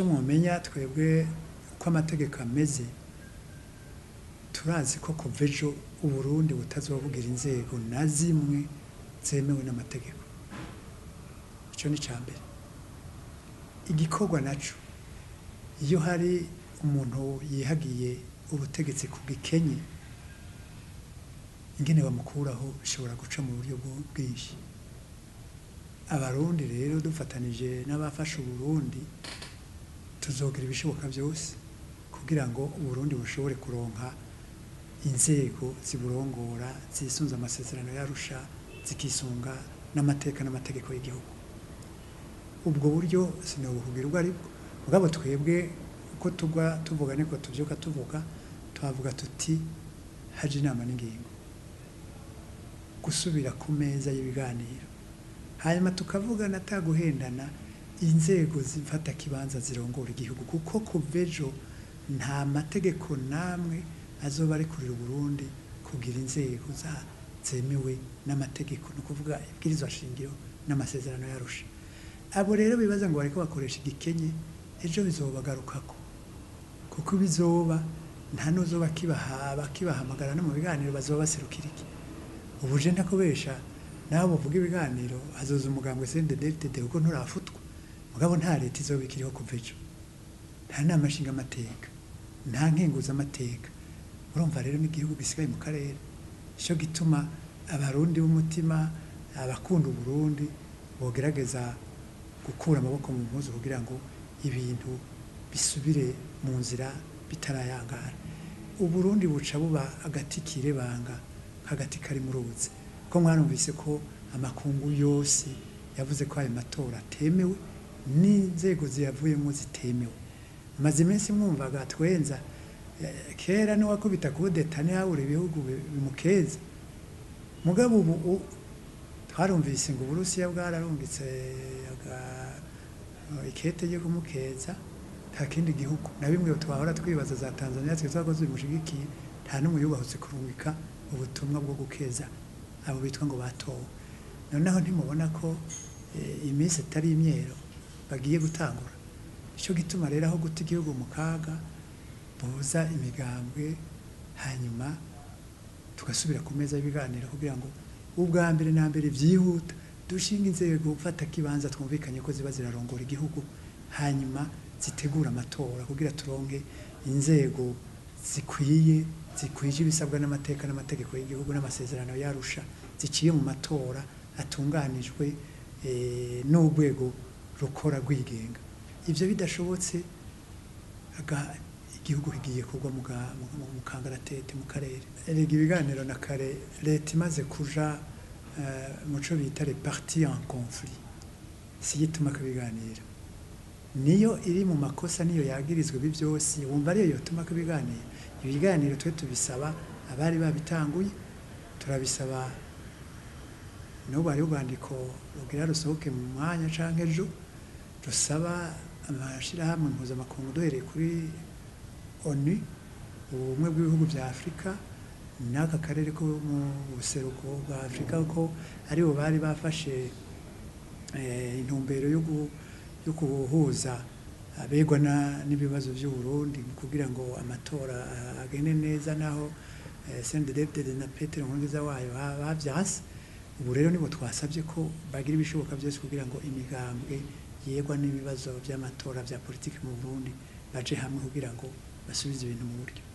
icyo mwumenya twebwe uko amategeko ameze turazi ko kuva ejo uburundi butazobugira inzego na zimwe zemewe n'amategeko icyo ni icya mbere igikorwa nacyo iyo hari umuntu yihagiye ubutegetsi ku gikenye ingene bamukuraho ishobora guca mu buryo bwinshi abarundi rero dufatanije n'abafashe uburundi tuzogira ibishoboka byose kugira ngo uburundi bushobore kuronka inzego ziburongora zisunze amasezerano yarusha zikisunga n'amateka n'amategeko y'igihugu ubwo buryo sinabukubwira ubwo aribwo mugabo twebwe uko tugwa tuvuga niko tubyuka tuvuga twavuga tuti haje inama n'ingingo gusubira ku meza y'ibiganiro hanyuma tukavugana ataguhendana inzego zifata kibanza zirongora igihugu kuko kuva ejo nta mategeko namwe azoba arekurira uburundi kugira inzego zemewe n'amategeko ni ukuvuga ibwirizwa shingiro n'amasezerano yarusha abo rero bibaza ngo bariko bakoresha igikenye ejo bizobagarukako kuko bizoba nta n'uzoba kibahaba kibahamagara no mu biganiro bazoba baserukira iki ubu je ntakubesha nabo bavuga ibiganiro hazoza umugambwe CNDD-FDD kuko nturafutwa mugabo nta leta izoba ikiriho kuva ejo nta nama nshingamateka nta nkenguzamateka urumva rero n'igihugu gisigaye mu karere icyo gituma abarundi b'umutima abakunda uburundi bogerageza gukura amaboko mu mpuzu kugira ngo ibintu bisubire mu nzira bitarayangara uburundi buca buba agati kirebanga nk'agati kari mu ruzi ko mwarumvise ko amakungu yose yavuze ko ayo matora atemewe n'inzego ziyavuyemo zitemewe maze iminsi mwumvaga twenza kera niwakubita kudeta ntihabura ibihugu bimukeza mugabo ubu twarumvise ngo uburusiya bwararungitse ikete ryo kumukeza nta kindi gihugu na bimwe twahora twibaza za tanzania twiza ko zimushigikiye nta n'umwe yubahutse kurungika ubutumwa bwo gukeza abo bitwa ngo batowe noneho ntimubona ko iminsi itari imyero bagiye gutangura icyo gituma rero aho guta igihugu mu kaga buza imigambwe hanyuma tugasubira ku meza y'ibiganiro kugira ngo ubwa mbere na mbere byihuta dushinga inzego gufata kibanza twumvikanye ko ziba zirarongora igihugu hanyuma zitegura amatora kugira turonke inzego zikwiye zikwije ibisabwa n'amateka n'amategeko y'igihugu n'amasezerano yarusha ziciye mu matora atunganijwe n'urwego rukora rwigenga ibyo bidashobotse igihugu kigiye kugwa mu kangaratete mu karere erega ibiganiro na kare leta imaze kuja muco bita reparti en conflit si gituma kubiganira niyo iri mu makosa niyo yagirizwa ibi byose wumva ariyo yotuma kubiganira ibiganiro twe tubisaba abari babitanguye turabisaba n'ubu hariho urwandiko rugira rusohoke mu mwanya cyangwa ejo rusaba amashyirahamwe mpuzamakungu duhereye kuri onu ubumwe bw'ibihugu bya afurika n'aka karere ko mu buseruko bwa afurika ko aribo bari bafashe intumbero yo guhuza abegwa n'ibibazo by'uburundi kugira ngo amatora agende neza naho sendedefdede na petero nkurunziza wayo babyase ubu rero nibo twasabye ko bagira ibishoboka byose kugira ngo imigambwe yegwa n'ibibazo by'amatora bya politiki mu burundi baje hamwe kugira ngo basubize ibintu mu buryo